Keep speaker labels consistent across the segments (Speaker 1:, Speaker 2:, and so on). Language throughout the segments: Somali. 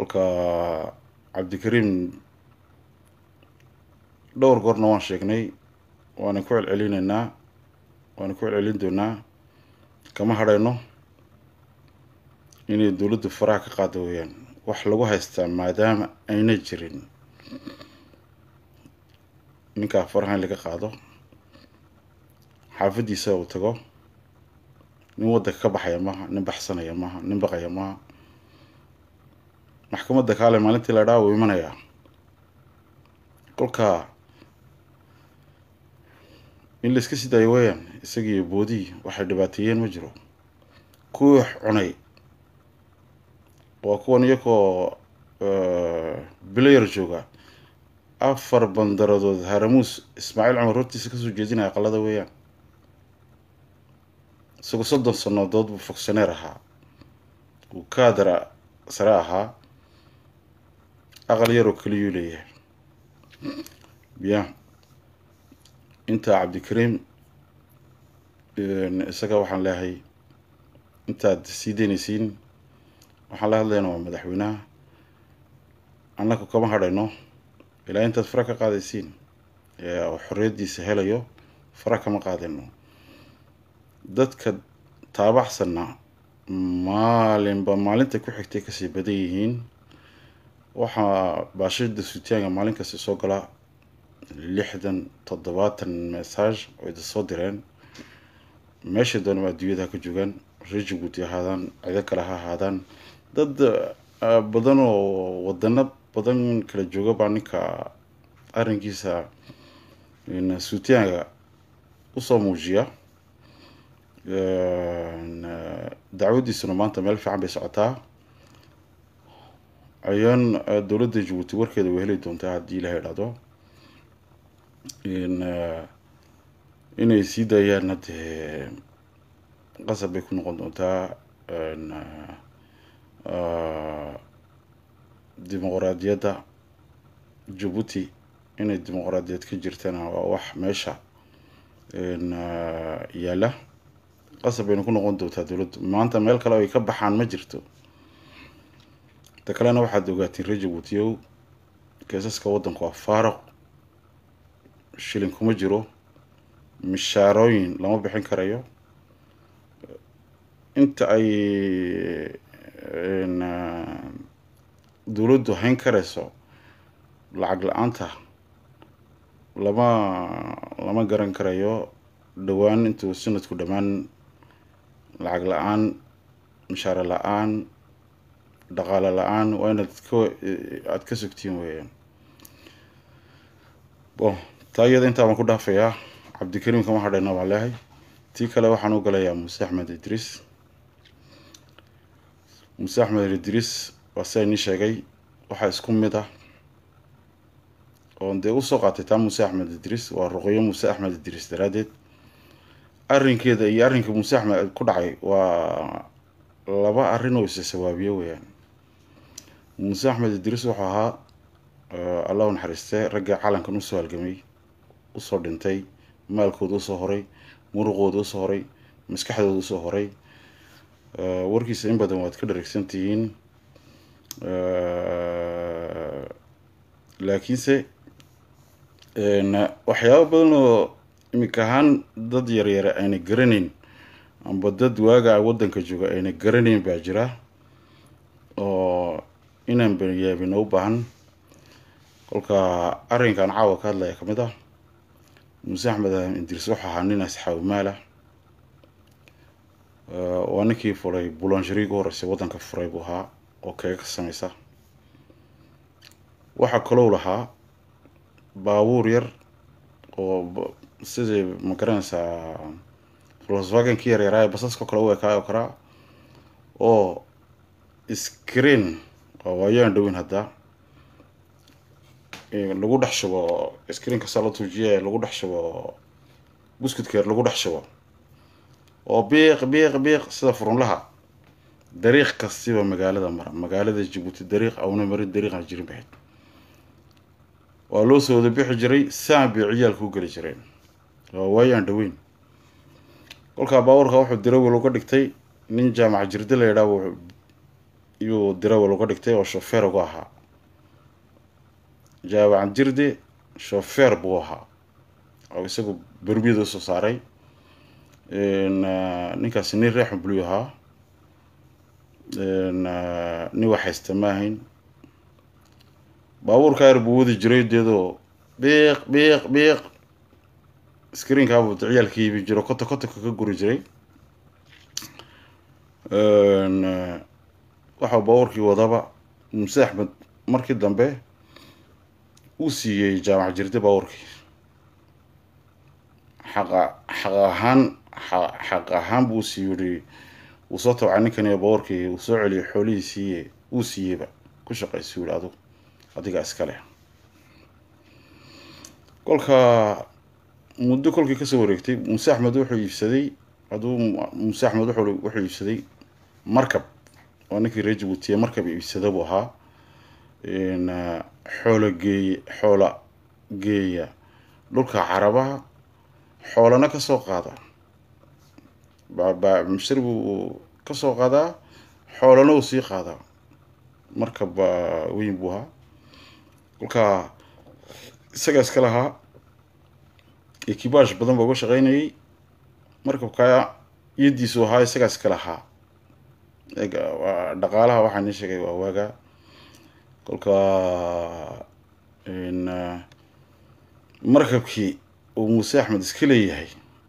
Speaker 1: kolka cabdikariim dhowr goorna waan sheegnay waana ku celcelinaynaa waana ku celcelin doonaa kama hadhayno inay dowladdu faraha ka qaado weeyaan wax lagu haystaa maadaama ayna jirin ninkaa faraha in laga qaado xaafaddiisa uu tago nin waddanka ka baxaya maaha nin baxsanaya maaha nin baqaya maaha maxkamadda kaale maalintii la dhaa wuu imanayaa kolka in la iska sidaayo weeyaan isagiiyo boodihii waxay dhibaateeyeen ma jiro kuwii wax cunay waa kuwan iyakoo bilayar jooga afar bandaradood haramuus ismaaciil cumar hortiisa kasoo jeedinaya aqalada weeyaan isagoo soddon sannadood buu fogsaneer ahaa uu kaadara sare ahaa aqal yaroo keliyuu leeyahay ya intaa cabdikariim isaga waxaan leehay intaad sii daynaysiin waxaan la hadlayna waa madaxweynaha annaku kama hadhayno ilaa intaad fara ka qaadaysiin oo xorriyaddiisa helayo fara kama qaadayno dadka taabaxsanna maalinba maalinta ku xigtay kasii badan yihiin waxaa baashida sutaanga maalin kasta soo gala lixdan toddobaatan message oo ida soo direen meesha doonama adduunyada ha ka joogaan reer jabuuti ahaadaan cido kale ha ahaadaan dad badan oo wadano badan kala jooga baa ninka arrinkiisa suutiyaanga usoo muujiya dacwadiisuna maanta meel fiican bay socotaa ayaan dowladda jabuuti warkeeda way heli doontaa haddii ilaha idhahdo inay sii daayaan haddee qasab bay ku noqon doontaa dimuqraadiyadda jabuuti inay dimuqraadiyad ka jirtana waa wax meesha yaalla qasab bayna ku noqon doontaa dowladdu maanta meel kale ay ka baxaan ma jirto ta kalena waxaad ogaatiin reer jabuutiyow keesaska waddanku waa faaruq shilin kuma jiro mishaarooyin lama bixin karayo inta ay dowladdu hayn karayso lacag la-aanta lama lama garan karayo dhowaan intuu sanadku dhammaan lacag la-aan mishaare la-aan dhaqaale la-aan waa inaad ka aada ka sugtiin weeyaan bon taa iyada intaa baan ku dhaafayaa cabdikariim kama hadhayna baan leehay tii kale waxaan u galayaa muuse axmed idriis muuse axmed idriis waa sidaa inii sheegay waxaa isku mid ah oon dee usoo qaatay taa muuse axmed idriis waa ruqyo muuse axmed idriis daraaddeed arrinkeeda iyo arrinka muuse axmed ku dhacay waa laba arrin oo isa sawaabiyo weeyaan muuse axmed idriis wuxuu ahaa allah u naxariiste ragga calankan usoo halgamay usoo dhintay maalkooda usoo horay muruqooda usoo horay maskaxdooda usoo horay warkiisa in badan waad ka dhareegsan tihiin laakiinse waxyaaba badan oo imika ahaan dad yaryare ayna garanayn amba dad waaga waddanka jooga ayna garanayn baa jira oo inaan banyaabina u baahan kolka arrinkan caawa ka hadlaya kamid ah muuse axmed idriis wuxuu ahaa nin asxaabu maalah waa ninkii furay bulanshari ugu horreysay waddanka furay buu ahaa oo keega ka sameysa waxaa kalou lahaa baabuur yar oo sidii ma garanaysaa volkswagenkii yaryaraay basaskao kale u ekaay oo karaa oo screen oo waayaan dhowin hadda lagu dhex shubo screen kastaa la tuujiye lagu dhex shubo buskudkeer lagu dhex shubo oo biiq biiq biiq sida furunlaha dariiq kastiba magaalada mara magaalada jabuuti dariiq auna marin dariiqan jirin bahayd waa loo soo wada bixi jiray saan bay ciyaalka u geli jireen waa waayaan dhaweyn kolkaa baabuurka wuxuu dirawil uga dhigtay nin jaamac jirdi la yidhaah iyuu dirawal uga dhigtay oo shofeer uga ahaa jaawacan jirde shofeer buu ahaa oo isagu berbiyada usoo saaray ninkaasi nin reexun bulu ahaa nin wax haysta ma ahayn baabuurka yar buu wadi jiray deedoo biiq biiq biiq screenkaabuu ciyaalka iibi jiro kota kotonka ka guri jiray waxau baabuurkii wadaba muuse axmed markii dambe uu siiyey jaamac jirde baabuurkii xaqa xaq ahaan xaq ahaan buu sii yidhi wuu soo tabcay ninkani baabuurkii uu soo celiyay xoolihiisii uu siiyeyba ku shaqaysu yihi adug adiga iskale kolka muddo kolkii kasoo wareegtay muuse axmed wuxuu iibsaday hadduu muuse axmed wuxuu wuxuu iibsaday markab oo ninkii reer jabuutiye markab iibsada buu ahaa xoola geey xoola geeya dhulka carabaha xoolana kasoo qaada baba mashari buu kasoo qaadaa xoolana uu sii qaadaa markab weyn buu ahaa kolka isagaa iska lahaa ekibash badan baa uga shaqeynayay markabka iyadiisu ahaa isagaa iska lahaa dhaqaalaha waxaa nii sheegay waa waaga kolka markabkii uu muuse axmed iska leeyahay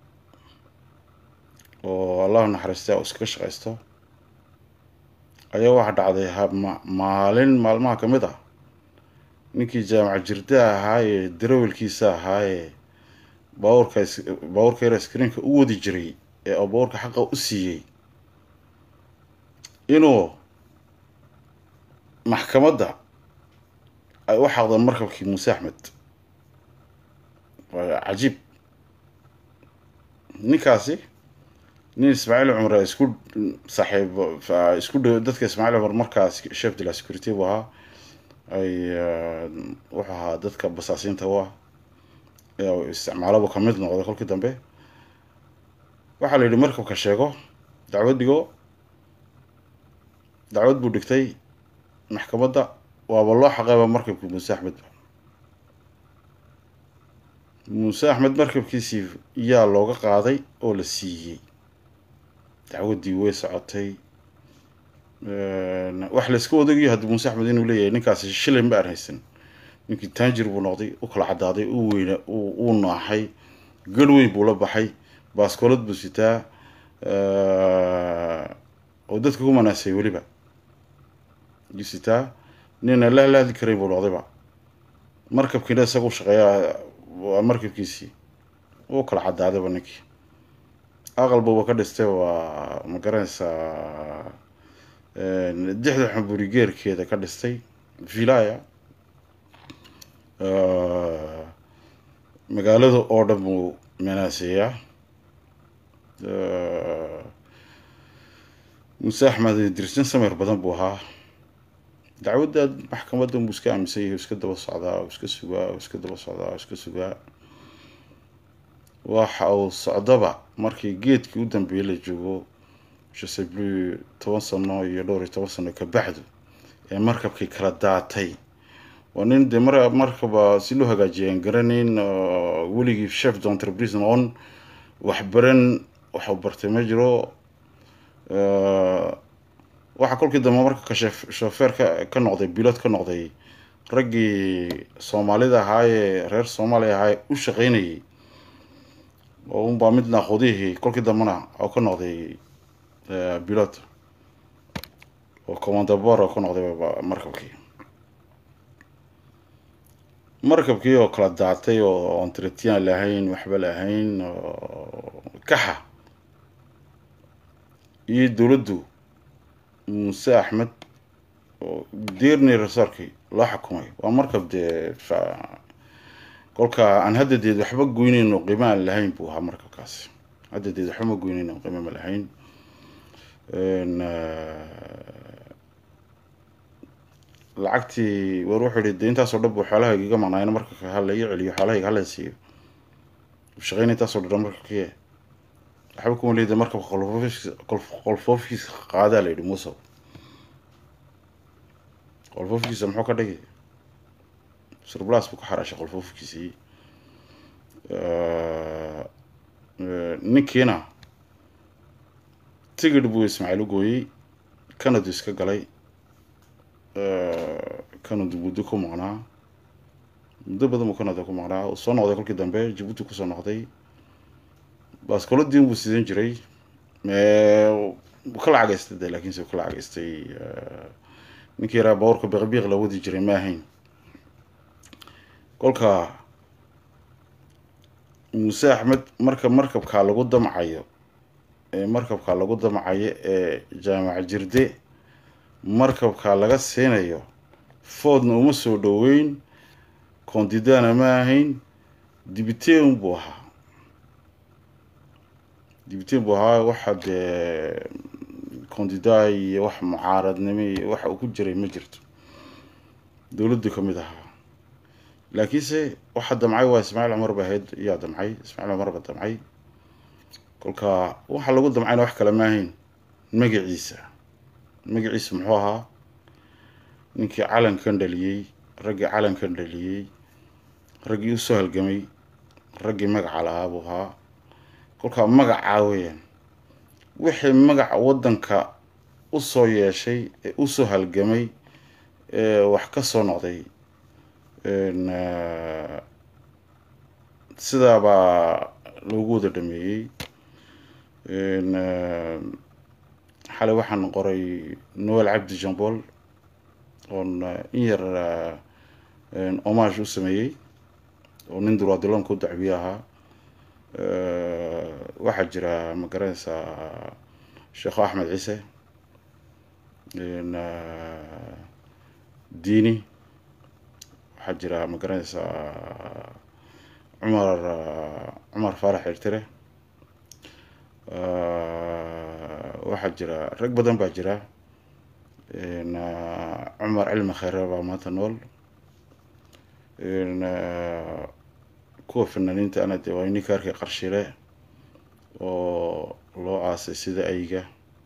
Speaker 1: oo allahu naxariista iskaga shaqaysto ayaa waxaa dhacday hama maalin maalmaha kamid ah ninkii jaamac jirda ahaa ee darawelkiisa ahaa ee baabuurka baabuurka yar screenka u wadi jiray ee oo baabuurka xaqa u siiyey inuu maxkamadda ay u xaqdeen markabkii muuse axmed waa cajiib ninkaasi nin ismaaciil cumar isku saaxiib isku dhow dadka ismaaciil cumar markaas chef de la security buu ahaa ay wuxuu ahaa dadka basaasiinta u ah isticmaalaba kamid noqday kolkii dambe waxaa la yidhi markabka sheego dacwad dhigo dacwad buu dhigtay maxkamadda waaba loo xaqeeba markabkii muuse axmed muuse axmed markabkiisii yaa looga qaaday oo la siiyey dacwaddii way socotay wax layska odagiyo haddii muuse axmed inuu leeyahay ninkaasi shilay ma aan haysan ninkii taanjir buu noqday u kala caddaaday u weyna uu naaxay garh weyn buu la baxay baaskoolad buu sitaa oo dadka ku manaasay weliba yuu sitaa nina la lahadli karayn buu noqdayba markabkiina isaga u shaqeeya waa markabkiisii uu kala caddaadayba ninkii aqalbuba ka dhistay waa ma garanaysaa dixda xamburi geerkeeda ka dhistay vilaya magaalada oo dhan buu manaaseeyaa muuse axmed dirsin sameer badan buu ahaa dacwadda maxkamadda buu iska aaminsan yahay iska daba socdaa oo iska sugaa oo iska daba socdaa oo iska sugaa waxa uu socdaba markii geedkii u dambeeyey la joogo joseblu toban sano iyo dhowr iyo toban sano kabacdu ee markabkii kala daatay waa nin dee mar markaba si loo hagaajiya aan garanayn weligii chef d'entreprise noqon waxbaran waxu bartay ma jiro waxaa kolkii dambe marka ka shofeer ka ka noqday bilod ka noqday raggii soomaalida ahaayee reer soomaaliya ahaa u shaqeynayay oo unbaa mid naaqoodihii kolkii dambena oo ka noqday bilod oo commandabor oo ka noqday markabkii markabkii oo kala daatay oo entretien lahayn waxba lahayn oo kaxa iyo dowladdu muuse axmed oo deernay resorkii loo xukumay waa markab dee kolka aan haddadeed waxba goyneyn oo qiimo aan lahayn buu ahaa markabkaasi haddadeed waxba ma goyneyn oo qiimo ma lahayn lacagtii war wuxuu yihi de intaasoo dhan buu xoolahayga iga maqnaayna marka hala ii celiyo xoolahayga hala siiyo shaqeyn intaasoo dhan markabkii waxba kuma leeda markabka qolfoofkiisa qaadaa la yidhi muusow qolfoofkiisa muxuu ka dhigi surplas buu ka xaraashay qolfoofkiisii ninkiina tigidh buu ismaaciil u gooyey canadu iska galay canadu muddo ku maqnaa muddo badan buu canada ku maqnaa uu soo noqday kolkii dambe jabuuti kusoo noqday baaskoladii buu sidan jiray wuu ka lacagaystay de lakiinse wuu ka lacagaystay ninkii yaraa bawrka biqbiiq la wadi jiray ma ahayn kolka muuse axmed marka markabkaa lagu damcayo ee markabkaa lagu damcayo ee jaamac jirde markabkaa laga siinayo foodna uma soo dhoweyn koondidana ma ahayn dibiteen buu ahaa dibiteen buu ahaa waxa dee koondida iyo wax mucaaradnimo iyo waxa uu ku jiray ma jirto dowladdu ka mid ahaa laakiinse waxa damcay waa ismaaciil cumar ba ahayd iyaa damcay ismaaciil cumar ba damcay kolka waxa lagu damcayna wax kale ma ahayn magaciisa magaciisa muxuu ahaa ninkii calankan dhaliyey raggii calankan dhaliyey raggii usoo halgamay raggii magaca lahaa buu ahaa kolkaa magacaa weeyaan wixii magaca waddanka usoo yeeshay ee usoo halgamay ee wax ka soo noqday sidaa baa loogu wada dhameeyey xalay waxaan qoray noel cabdi jambol oon in yar homage u sameeyey oo nin durwaadiloonka u dacwiye ahaa waxaa jira ma garanaysaa sheekho axmed ciise diini waxaa jira ma garanaysaa cumar cumar faarax xirtire waxaa jira rag badan baa jira cumar cilmi khayre baa maanta nool kuwa fanaaniinta ana de waa ninka arkay qarshile oo loo aasay sida ayga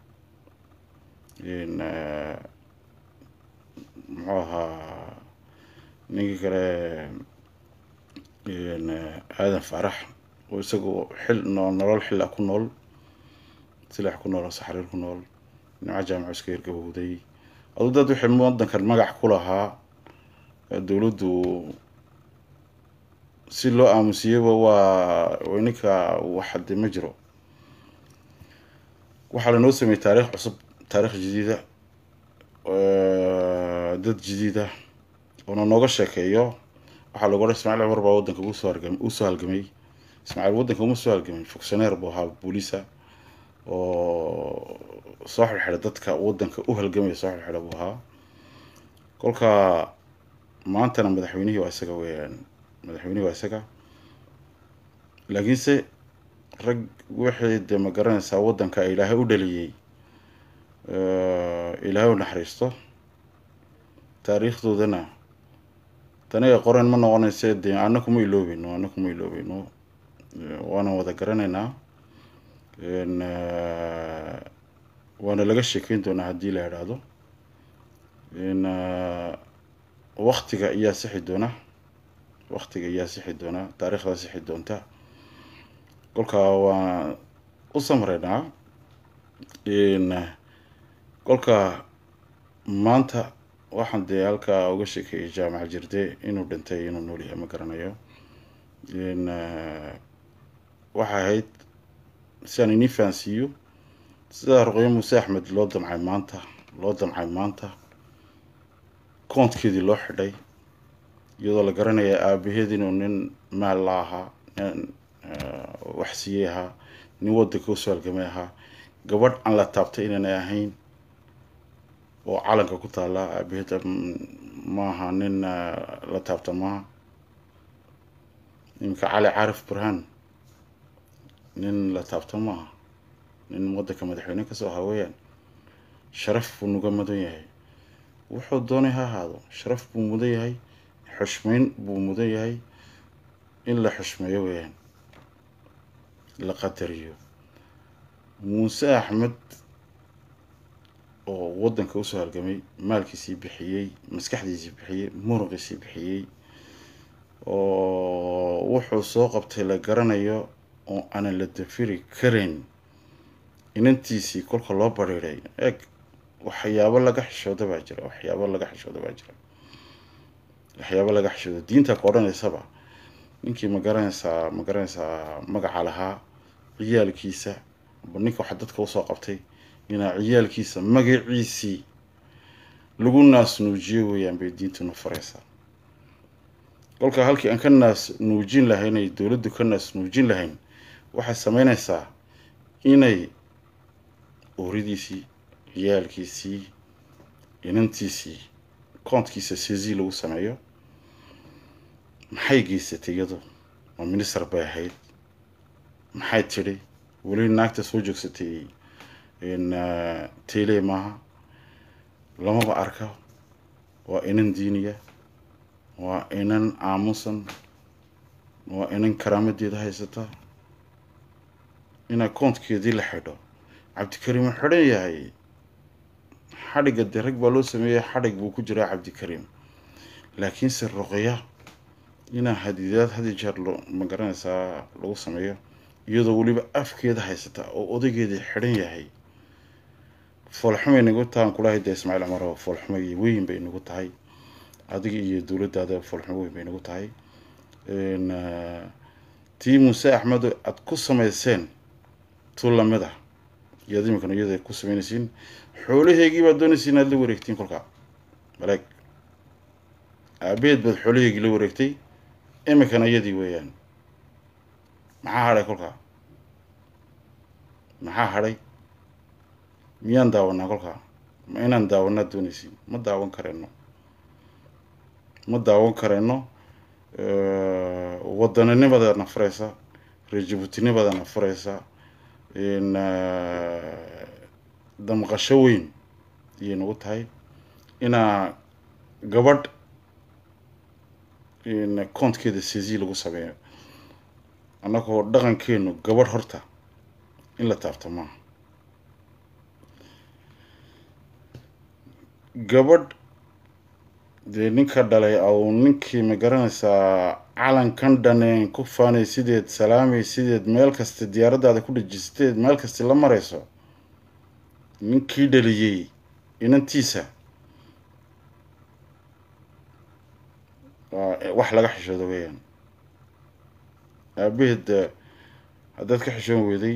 Speaker 1: muxuu ahaa ninkii kale aadan faarax oo isagu xil noo nolol xil ah ku nool silax ku nool oo saxriir ku nool nimco jaamaco iska hirgabowday aduu dad wixii wadankan magac ku lahaa dowladdu si loo aamusiyaba waa ninka waxade ma jiro waxaa lanoo sameeyey taariikh cusub taarikh jadiida dad jadiida oona nooga sheekeeyo waxaa lagu odhan ismaaciil cumar baa waddanka usoo hargam usoo halgamay ismaaciil waddanka uma soo halgamay fogsaneer buu ahaa booliisa oo soo xirxidha dadka waddanka u halgamaya soo xirxidha buu ahaa kolka maantana madaxweynihii waa isaga weeyaan madaxweynihii waa isaga laakiinse rag wixii dee ma garanaysaa waddanka ilaahay u dhaliyey ilaahay u naxariisto taariikhdoodana tani ay qoreen ma noqonayse dee ana kuma iloobeyno ana kuma iloobeyno waana wada garanaynaa waana laga sheekeyn doonaa haddii la idhaahdo waktiga ayaa sixi doona waktiga ayaa sixi doona taariikhdaa sixi doonta kolkaa waan u samreynaa kolka maanta waxaan dee halkaa uga sheekeeyay jaamaca jirde inuu dhintay inuu nool yahay ma garanayo waxay ahayd si aan inii fahansiiyo sidaa ruqyo muuse axmed loo damcay maanta loo damcay maanta koonkeedii loo xidhay iyadoo la garanaya aabaheed inuu nin maal la ahaa nin waxsiiyey ahaa nin waddanka usoo halgamay ahaa gabadh aan la taabtay inaanay ahayn oo calanka ku taalla aabaheed maaha nin la taabta maaha iminka cali caarif burhaan nin la taabto maaha nin waddanka madaxweyne kasoo ahaa weeyaan sharaf buu nuga mudan yahay wuxuu doonay ha ahaado sharaf buu mudan yahay xushmeyn buu mudan yahay in la xushmeeyo weeyaan la qadariyo muuse axmed oo waddanka usoo halgamay maalkiisii bixiyey maskaxdiisii bixiyey muruqiisii bixiyey oo wuxuu soo qabtay la garanayo oo aanan la dafiri karayn inantiisii kolka loo bariiray eeg waxyaabo laga xishooda baa jira waxyaabo laga xishooda baa jira waxyaabo laga xishooda diinta ka odhanaysaba ninkii ma garanaysaa ma garanaysaa magaca lahaa ciyaalkiisa aba ninka waxa dadka usoo qabtay inaa ciyaalkiisa magaciisii lagu naas nuujiyo weeyaan bay diintuna faraysaa kolka halkii aan ka naas nuujin lahayn ay dowladdu ka naas nuujin lahayn waxay sameynaysaa inay ooridiisii ciyaalkiisii inantiisii koonkiisa sezi lagu sameeyo maxay geysatay iyadu oo minister bay ahayd maxay tidhi weli naagta soo joogsatay tele maaha lamaba arka waa inan diiniya waa inan aamusan waa inan karaamadeeda haysata inaa koonkeedii la xidho cabdikariim uu xidhan yahay xadhigga dee rag baa loo sameeyey xadhig buu ku jiraa cabdikariim laakiinse ruqya inaa hadidaad hadi jeer lo ma garanaysaa lagu sameeyo iyadoo weliba afkeeda haysata oo odaygeedii xidhan yahay foolxumay nagu tahan kulahay dee ismaaciil cumar oo foolxumo iyo weyn bay nagu tahay adiga iyo dowladdaada foolxumo weyn bay nagu tahay tii muuse axmed aada ku samayseen tu lamid ah iyaad iminkana iyada ku sameynaysiin xoolaheygii baad doonaysa inaad la wareegtiin kolkaa maleeg aabaheed baad xoolaheygii la wareegtay iminkana iyadii weeyaan maxaa hadhay kolkaa maxaa hadhay miyaan daawanaa kolkaa ma inaan daawanaad doonaysiin ma daawan kareyno ma daawan kareyno waddaninimadana furaysa reejabuutinimadana furaysa damqasho weyn ayay nagu tahay inaa gabadh koonkeeda sezi lagu sameeyo annagoo dhaqankeenu gabadh horta in la taabto maaha gabadh dee ninka dhalay au ninkii ma garanaysaa calankan dhaneen ku faanay sideed salaamay sideed meel kasta diyaaraddaada ku dhajisteed meel kasta la marayso ninkii dhaliyey inantiisa waa wax laga xishoodo weeyaan aabaheed haddaad ka xishoon weyday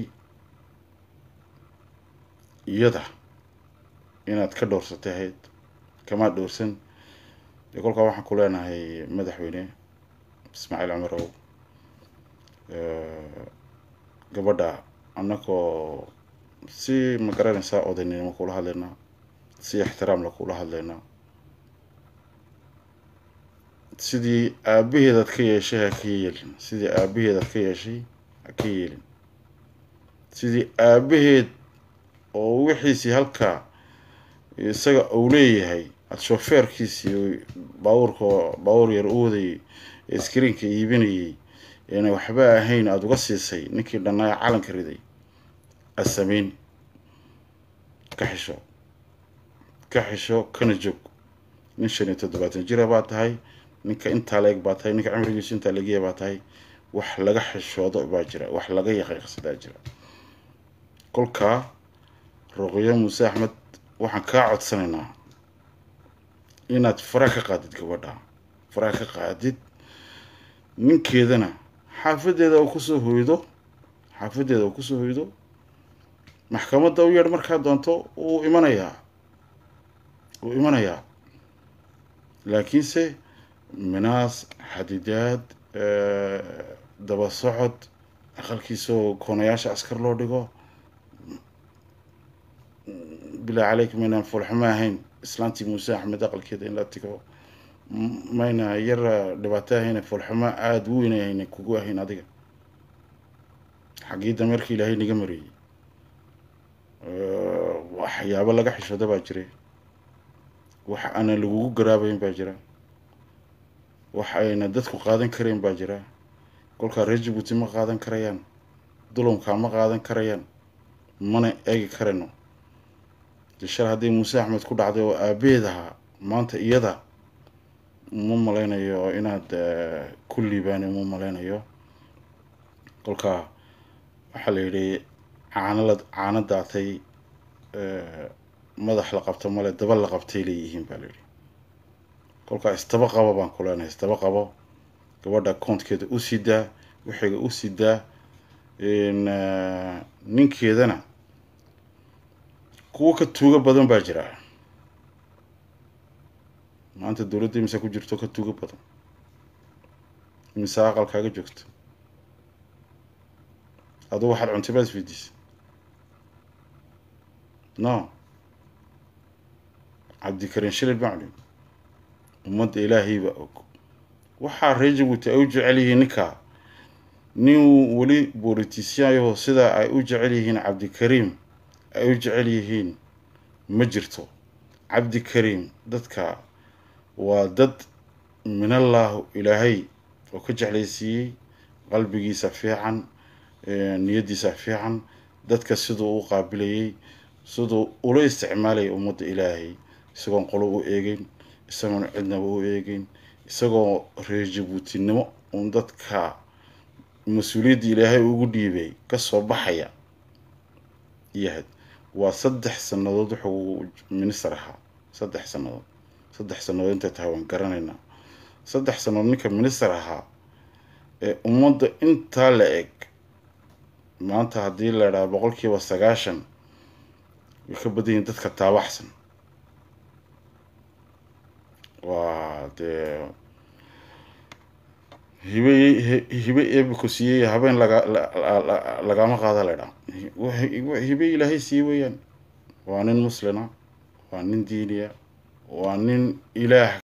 Speaker 1: iyada inaad ka dhowrsatay ahayd kamaad dhowrsan dee kolkaa waxaan ku leenahay madaxweyne ismaaciil cumarow gabadha annagoo si ma garanaysaa odaynimo kula hadlaynaa si ixtiraamla kula hadlaynaa sidii aabaheedaad ka yeeshay ha ka yeelin sidii aabaheedaad ka yeeshay ha ka yeelin sidii aabaheed oo wixiisii halkaa isaga uu leeyahay ad shofeerkiisii baabuurka baabuur yar u wadayay ee iskriinka iibinayay eena waxba ahayn aada uga siisay ninkii dhannaayo calanka riday aad sameyn ka xisho ka xisho kana joog nin shan iyo toddobaatan jira baa tahay ninka intaa la eg baa tahay ninka cimrigiisu intaa laegya baa tahay wax laga xishoodo baa jira wax laga yaqiiqsadaa jira kolkaa ruqyo muuse axmed waxaan kaa codsanaynaa inaad fara ka qaadid gabadha fara ka qaadid ninkeedana xaafadeeda uu kusoo hoydo xaafadeeda uu kusoo hoydo maxkamadda u yeedh markaa doonto wuu imanayaa wuu imanayaa laakiinse minaas xadidaad daba socod aqalkiisoo koonayaasha askar loo dhigo bilaa caleykum maynaan foolxumo ahayn islaantii muuse axmed aqalkeeda in la tigo mayna yar dhibaato ahayn foolxumo aada u weyn ahayn kugu ahayn adiga xaggii dameerka ilaahay naga mariyey waxyaabo laga xishooda baa jiray wax aana lagugu garaabayn baa jira wax ayna dadku qaadan karayn baa jira kolkaa reer jabuuti ma qaadan karayaan dulumkaa ma qaadan karayaan mana eegi karayno dee shal haddii muuse axmed ku dhacday oo aabeed ahaa maanta iyada ma malaynayo inaad ku liibaani ma malaynayo kolka waxaa la yidhi caanala caano daatay madax la qabto male daba la qabtay leeyihiin baa la yidhi kolkaa istaba qabo baan ku leenahay istaba qabo gabadha koonkeeda u sidaa wixiga u sidaa ninkeedana kuwo ka tuugo badan baa jira maanta dowladda imisa ku jirto ka tuugo badan imisa aqalkaaga joogto aduu waxaad cuntay baad isweydiisa no cabdikarin shilil baan cudhin ummadda ilaahayba og waxaa reer jabuuti ay u jecel yihiin ninkaa nin weli boolitisyayaho sidaa ay u jecel yihiin cabdikariim ay u jecel yihiin ma jirto cabdikariim dadka waa dad minallaahu ilaahay oo ka jeclaysiiyey qalbigiisa fiican niyaddiisa fiican dadka siduu u qaabilayay siduu ula isticmaalayay ummadda ilaahay isagoon qolo u eegeyn isagoon cidnaba u eegeyn isagoo reer jabuutinimo uun dadka mas-uuliyadda ilaahay ugu dhiibay kasoo baxaya yahayd waa saddex sannadood wuxuu minister ahaa saddex sannadood saddex sannadood intay tahay waan garanaynaa saddex sannadood ninka minister ahaa ee ummadda intaa la eg maanta haddii la idhaha boqolkiiba sagaashan way ka badan yihin dadka taabaxsan waa dee hibe hibe eebiko siiyey habeen laga lagama qaada la idhaha hibe ilaahay siiyey weeyaan waa nin muslina waa nin diiniya waa nin ilaah